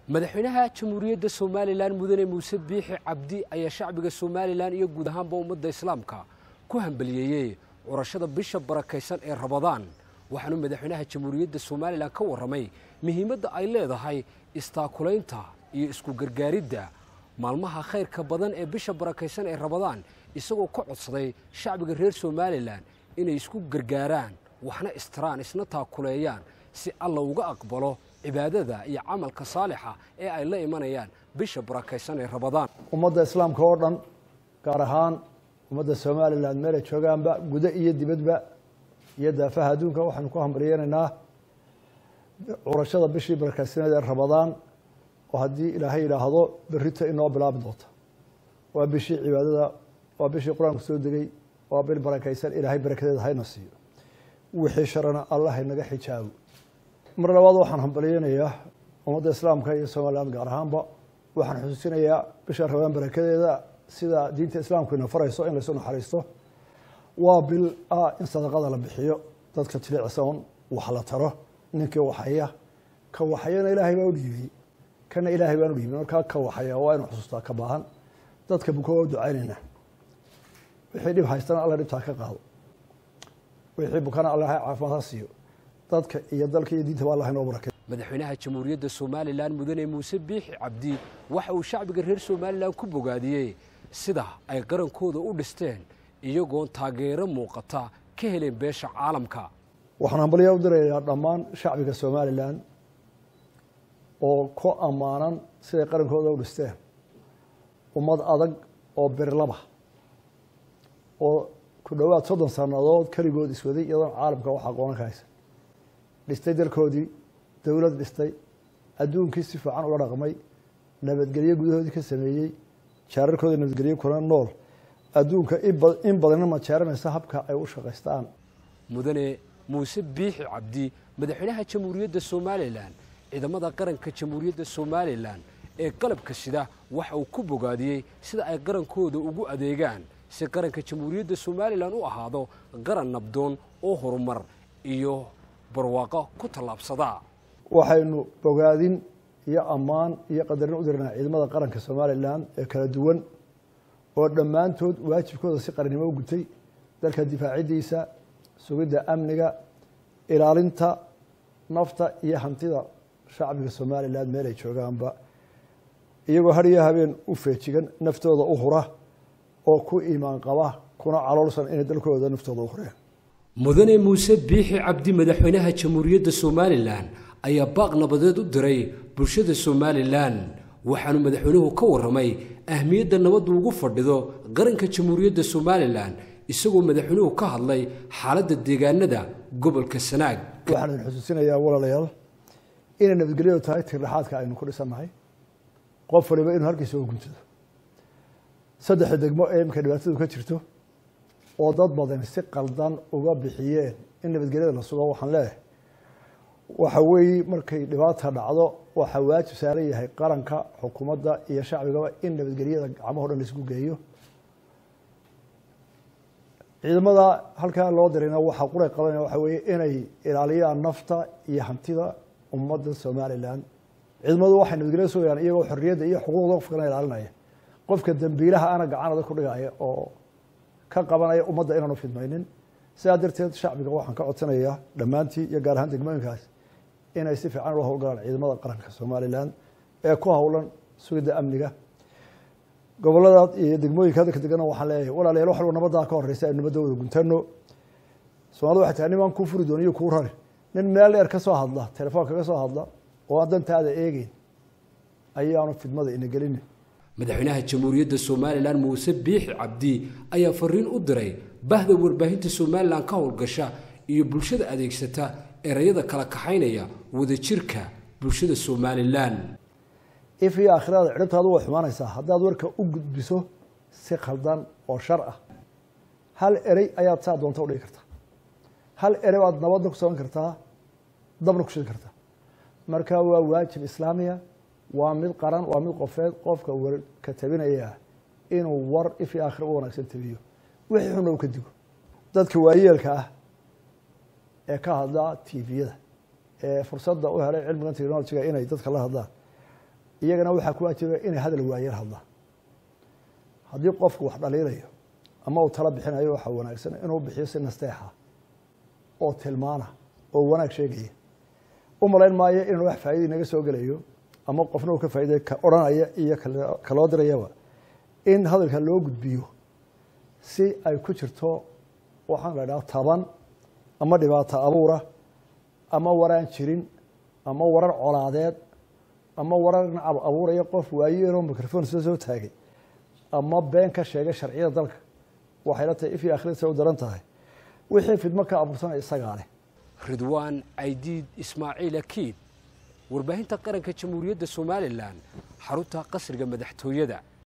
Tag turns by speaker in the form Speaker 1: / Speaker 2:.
Speaker 1: madaxweynaha jamhuuriyadda somalilan mudane muuse biixi cabdi ayaa shacbiga somalilan iyo guud ahaanba ummadda islaamka ku hambaliyeeyey curashada bisha barakaysan ee rabadaan waxaanu madaxweynaha jamhuuriyadda somalilan ka warramay muhiimadda ay leedahay istaakulaynta iyo isku gargaaridda maalmaha khayrka badan ee bisha barakaysan ee rabadaan isagoo ka codsaday shacbiga reer somalilan inay isku gargaaraan waxna istiraan isna taakuleeyaan si alla uga aqbalo cibaadada iyo camalka saalixa ee ay la imanayaan bisha barakaysan ee rabadaan
Speaker 2: ummadda islaamka oo dhan gaar ahaan ummadda somalilan meelay joogaanba gudo iyo dibadba iyo daafaha adduunka waxaanu ku hambalyeynaynaa curashada bishii barakaysaneed ee rabadaan oo haddii ilaahay yidhaahdo berrito inoo bilaabi doonta waa bishii cibaadada waa bishii qur-aanku soo degay waa bil barakaysan ilaahay barakadeeda hayna siiyo wixii sharana allah haynaga xijaago mar labaad waxaan hambalyeynayaa ummadda islaamka iyo somaliland gaar ahaanba waxaan xusuusinayaa bisha rabadaan barakadeeda sida diinta islaamku ina farayso in laysu naxariisto waa bil ah in sadaqada la bixiyo dadka jilicsan wax la taro ninkii waxaya ka waxayana ilaahay baa u dhiibay kana ilaahay baan u dhiibay markaa ka waxaya waa inu xusuustaa ka baahan dadka buko waa u ducaynayna wixii dhib haystana alla dhibtaa ka qaado wixii bukana alla caafimaad ha siiyo dadka iyo dalka iyo diintaba allah inoo barakay
Speaker 1: madaxweynaha jamhuuriyadda somalilan mudane muuse biixi cabdi waxa uu shacbiga reer somalilan ku bogaadiyey sida ay qarankooda u dhisteen iyagoon taageero muuqata ka heleen beesha caalamka
Speaker 2: waxaan hambalyaa u dirayaa dhammaan shacbiga somalilan oo ku ammaanan siday qarankooda u dhisteen ummad adag oo birlaba oo ku dhowaad soddon sannadood keligood iswaday iyadoon caalamka wax aqoonan ka haysan dhistay dalkoodii dowlad dhistay adduunkii si fiican ula dhaqmay nabadgelyo gudahoodii ka sameeyey jaararkooda nabadgelyo kuna nool adduunka in badanna majaaranaysa habka ay u shaqaystaan
Speaker 1: mudane muuse biixi cabdi madaxweynaha jamhuuriyadda somalilan ciidamada qaranka jamhuuriyadda somalilan ee qalabka sida waxa uu ku bogaadiyey sida ay qarankooda ugu adeegaan si qaranka jamhuuriyadda somalilan u ahaado qaran nabdoon oo horumar iyo barwaaqo ku tallaabsada
Speaker 2: waxaynu bogaadin iyo ammaan iyo qadarin u dirnaa ciidamada qaranka somalilan ee kala duwan oo dhammaantood waajibkooda si qarannimo u gutay dalka difaaciddiisa sugidda amniga ilaalinta nafta iyo hantida shacbiga somalilan meel ay joogaanba iyagoo hariyo habeen u feejigan naftooda u hura oo ku iimaan qaba kuna caloolsan inay dalkooda naftooda u hureen
Speaker 1: mudane muuse biixi cabdi madaxweynaha jamhuuriyadda somalilan ayaa baaq nabadeed u diray bulshada somalilan waxaanu madaxweynuhu ka warramay ahmiyadda nabaddu ugu fadhido qaranka jamhuuriyadda somalilan isagoo madaxweynuhu ka hadlay xaaladda deegaanada gobolka sanaag
Speaker 2: waxaan idin xusuusinayaa walaalayaal inay nabadgelyadu tahay tirdhexaadka aynu ku dhisannahay qof waliba inuu halkiisa uga guntado saddexda degmo ee iminka dhibaatadu ka jirto oo dad badan si qaldan uga bixiyeen in nabadgelyada la sugo waxaan leeyahay waxa weeye markay dhibaata dhacdo waxaa waajib saaran yahay qaranka xukuumadda iyo shacbigaba in nabadgelyada gacmaho dhan laisku geeyo ciidamada halkaa loo dirayna waxaa quray qabanaya waxa weeye inay ilaaliyaan nafta iyo hantida ummadda somalilan ciidamadu waxay nabadgelyada sugayaan iyagoo xorriyadda iyo xuquuqda qofkana ilaalinaya qofka dambiilaha ana gacanada ku dhigaya oo ka qabanaya ummadda inaanu fidmaynin sidaa darteed shacbiga waxaan ka codsanayaa dhammaantii iyo gaar ahaan degmooyinkaas inay si fiican ula howlgalaan ciidamada qaranka somalilan ee ku howlan sugidda amniga gobolada iyo degmooyinka hadalka degana waxaan leeyahay walaalayaal wax walba nabadaa ka horeysa aynu nabadda wada guntano soomaalida waxay tahay nimaan kuu furi doon iyo kuu rari nin meel dheer ka soo hadla telefoon kaga soo hadla oo aan dantaada eegeyn ayaanu fidmada ina gelinin
Speaker 1: madaxweynaha jamhuuriyadda somalilan muuse biixi cabdi ayaa fariin u diray bahda warbaahinta somalilan ka howlgasha iyo bulshada adeegsata erayada kala kaxaynaya wadajirka bulshada somalilan
Speaker 2: if iyo aakhirada ciribtaadu way xumaanaysaa haddaad warka u gudbiso si khaldan oo shar ah hal erey ayaad saa doonta udhigi kartaa hal erey baad nabadna ku samayn kartaa dabna ku shidi kartaa marka waa waajib islaamiya waa mid qaran waa mid qofeed qofka warka tabinaya inuu war if iyo aakhira u wanaagsan tabiyo wixii xunna u ka digo dadka waayeelka ah ee ka hadla tviyada ee fursadda u helay cilmigan technologiga inay dadka la hadlaan iyagana waxaa ku waajibaya inay hadal waayar hadlaan haddii qofku wax dhaliilayo ama uu tala bixinayo waxaa wanaagsan inuu bixiyo si nasteexa oo tilmaana oo wanaag sheegaya u malayn maayo inuu wax faa'iida inaga soo gelayo ama qofna uu ka faa'iday ka odhanaya iyo kaloo dirayaba in hadalka loo gudbiyo si ay ku jirto waxaan la idhaha taban ama dhibaato abuura ama waraan jirin ama warar colaadeed ama warar nacab abuuraya qof waayeeloo microphone sida soo taagay ama been ka sheegay sharciyada dalka waxayla tahay if iyo akhirisa u daran tahay wixii fidmo ka abuursanaya isagaa leh
Speaker 1: ridwaan caydiid ismaaciil akiid warbaahinta qaranka jamhuuriyadda somalilan xarunta qasriga madaxtooyada